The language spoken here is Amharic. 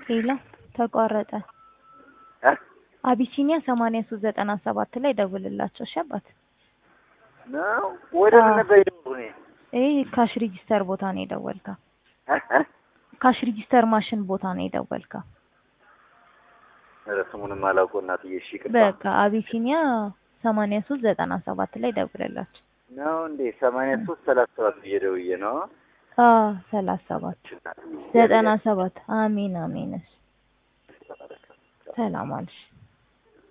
ሄሎ ተቋረጠ። እ አቢሲኒያ ሰማንያ ሶስት ዘጠና ሰባት ላይ ደውልላቸው። እሺ አባት። ነው ወደ ምን አዎ። ነበር የደወልኩት እኔ? ይህ ካሽ ሬጂስተር ቦታ ነው የደወልከው። እ እ ካሽ ሬጂስተር ማሽን ቦታ ነው የደወልከው። ኧረ ስሙንም አላውቀው እናትዬ። እሺ ይቅርታ። በቃ አቢሲኒያ ሰማንያ ሶስት ዘጠና ሰባት ላይ ደውልላቸው። ነው እንዴ? ሰማንያ ሶስት ሰላሳ ሰባት ብዬ ደውዬ ነው። አዎ ሰላሳ ሰባት ዘጠና ሰባት አሜን አሜን። እሺ ሰላም አልሽ።